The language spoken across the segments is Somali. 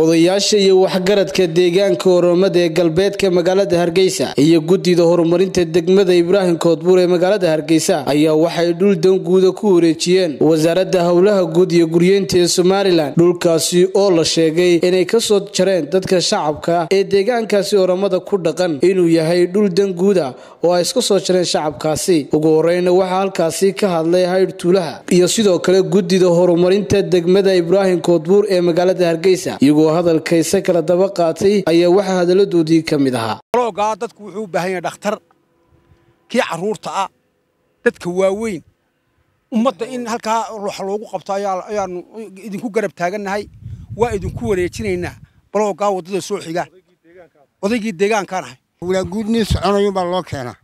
odayaasha iyo waxgaradka deegaanka oromada ee galbeedka magaalada hargeysa iyo guddida horumarinta degmada ibraahim koodbuur ee magaalada hargeysa ayaa waxay dhul danguuda ku wareejiyeen wasaaradda howlaha guud iyo guryeynta ee somalilan dhulkaasi oo la sheegay inay kasoo jareen dadka shacabka ee deegaankaasi oromada ku dhaqan inuu yahay dhul danguuda oo ay iska soo jareen shacabkaasi ugu horeyna waxaa halkaasi ka hadlay haydh tuulaha iyo sidoo kale guddida horumarinta degmada ibraahim koodbuur ee magaalada hargeysa iyagoo hadalkayse kala daba qaatay ayaa waxaa hadaladoodii ka mid ahaa loogaa dadku wuxuu u baahan yahay dhakhtar kii carruurta ah dadka waaweyn ummadda in halkaa wax loogu qabto ayaanu idinku garab taagannahay waa idinku wareejinaynaa baloogaa waddada soo xiga odaygii deegaankaan ahay walaanguudnii soconayun baa loo keenaa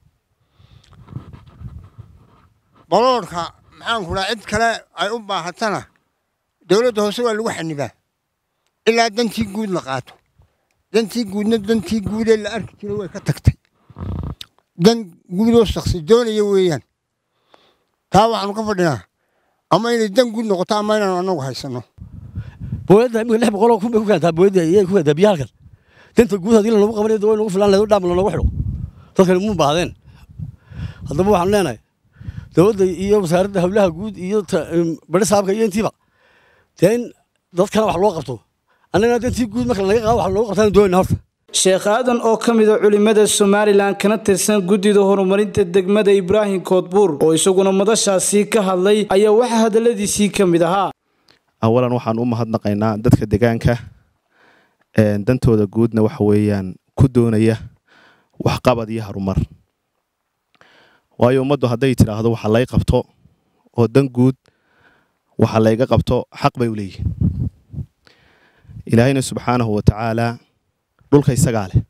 baloodhka maxaanku dhaa cid kale ay u baahatana dowladda hoose waa lagu xanibaa ilaa dantii guud la qaato dantii guudna dantii guudee la arki jira way ka tagtay dan guudoo shaksi doonaya weeyaan taa waxaanu ka fadhinaa ama inay dan guud noqoto ama inaanu annagu haysanno booyadda imika lix boqoloo kun bay ku keentaa booyadda iyay ku keentaa biyo halkan danta guud haddii lanogu qabanayo way nagu filaan lahayd dhaam lanogu xidho dadkani muu baahdeen haddaba waxaanu leenahay dowladda iyo wasaaradda howlaha guud iyo bari saabka iyo intiiba dee in dadkana wax loo qabto annagana dantii guud marka laga qaado wax loogu qabtaan doonayna horta sheekh aadan oo ka mid a culimmada somalilan kana tirsan guddida horumarinta degmada ibraahim koodbuur oo isaguna madashaasi ka hadlay ayaa waxaa hadalladiisii ka mid ahaa awalan waxaan u mahadnaqaynaa dadka deegaanka dantooda guudna waxa weeyaan ku doonaya waxqabad iyo harumar waayo ummaddu hadday tidhaahdo waxa lay qabto oo dan guud waxa layga qabto xaq bay u leeyihin ilaahayna subxaanahu wa tacaalaa dhulka isagaa leh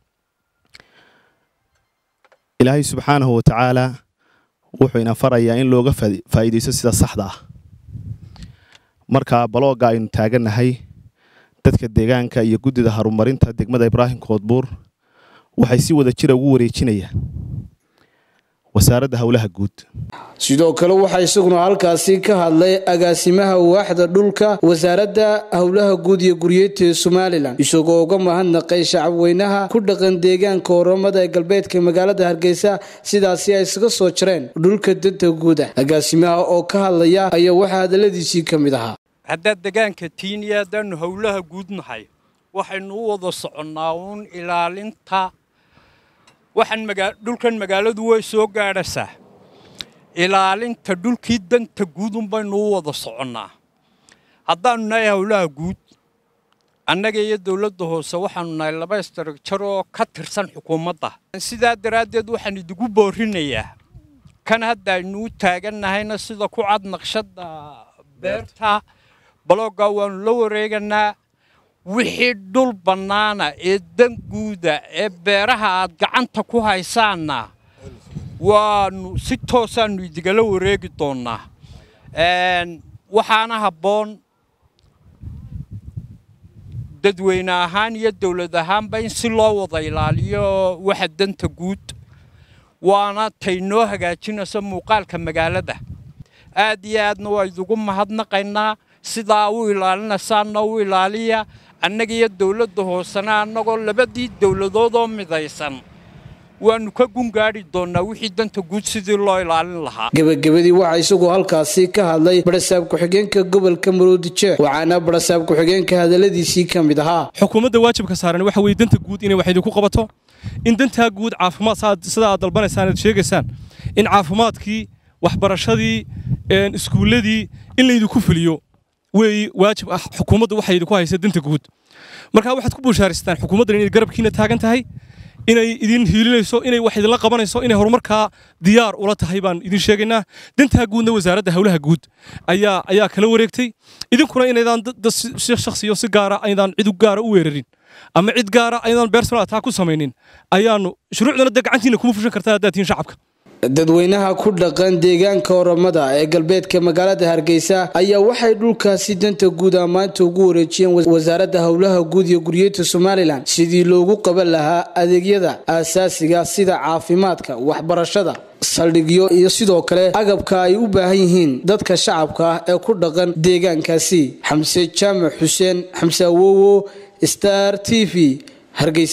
ilaahay subxaanahu wa tacaalaa wuxuu ina farayaa in looga faa'iidaysto sida saxda ah marka baloogga aynu taagannahay dadka deegaanka iyo guddida horumarinta degmada ibraahim koodbuur waxay si wada jira ugu wareejinayaan wasaaradda howlaha guud sidoo kale waxaa isaguna halkaasi ka hadlay agaasimaha waaxda dhulka wasaaradda howlaha guud iyo guryeynta ee somalilan isagoo uga mahadnaqay shacabweynaha ku dhaqan deegaanka oromada ee galbeedka magaalada hargeysa sidaasi ay isaga soo jareen dhulka danta guuda agaasimaha oo ka hadlaya ayaa waxaa hadalladiisii ka mid ahaa haddaad degaanka tiiniya haddaannu howlaha guud nahay waxaynu u wada soconnaa uun ilaalinta waxaan dhulkan magaaladu way soo gaadhasaa ilaalinta dhulkii danta guud unbaynu u wada soconnaa haddaannu nahay howlaha guud annaga iyo dowladda hoose waxaannu nahay laba istaragjar oo ka tirsan xukuumadda sidaa daraaddeed waxaan idigu boorinayaa kan hadda aynu u taagannahayna sida ku cad naqshadda beerta baloggaa waannu la wareeganaa wixii dhul bannaana ee danguuda ee beeraha aad gacanta ku haysaanna waannu si toosaannu idigala wareegi doonnaa waxaana habboon dadweyne ahaan iyo dowlad ahaanba in si loo wada ilaaliyo waxa danta guud waana tay noo hagaajinayso muuqaalka magaalada aad iyo aadna waa idigu mahadnaqaynaa sidaa u ilaalinaysaanna u ilaaliya annaga iyo dowladda hoosena annagoo labadii dowladoodoo midaysan waannu ka gungaadhi doonnaa wixii danta guud sidii loo ilaalin lahaa gebagabadii waxaa isagoo halkaasi ka hadlay barasaab ku-xigeenka gobolka maroodijeex waxaana barasaab ku-xigeenka hadalladiisii ka mid ahaa xukuumadda waajibka saaran waxa weye danta guud inay wax idinku qabato in dantaa guud caafimaad sida aad dalbanaysaan aad sheegaysaan in caafimaadkii waxbarashadii iskuulladii in laydinku fuliyo wey waajib ah xukuumadda waxay idinku haysa danta guud marka waxaad ku buushaaraystaan xukuumaddan inay garabkiina taagan tahay inay idin hiilinayso inay wax idinla qabanayso inay horumarkaa diyaar ula tahay baan idin sheegaynaa dantaa guudna wasaaradda howlaha guud ayaa ayaa kala wareegtay idinkuna inaydaan si shakhsiyo si gaara aydaan cid gaara u weerarin ama cid gaara aydaan bersonal ataa ku samaynin ayaanu shuruucdana dee gacantiina kuma fushan kartaa haddaad tihiin shacabka dadweynaha ku dhaqan deegaanka oromada ee galbeedka magaalada hargeysa ayaa waxay dhulkaasi danta guud ammaanta ugu wareejiyeen wasaaradda howlaha guud iyo guryeedka somalilan sidii loogu qaban lahaa adeegyada aasaasiga sida caafimaadka waxbarashada saldhigyo iyo sidoo kale agabka ay u baahan yihiin dadka shacabka ah ee ku dhaqan deegaankaasi xamse jaamac xuseen xamse awowo star t v hargeysa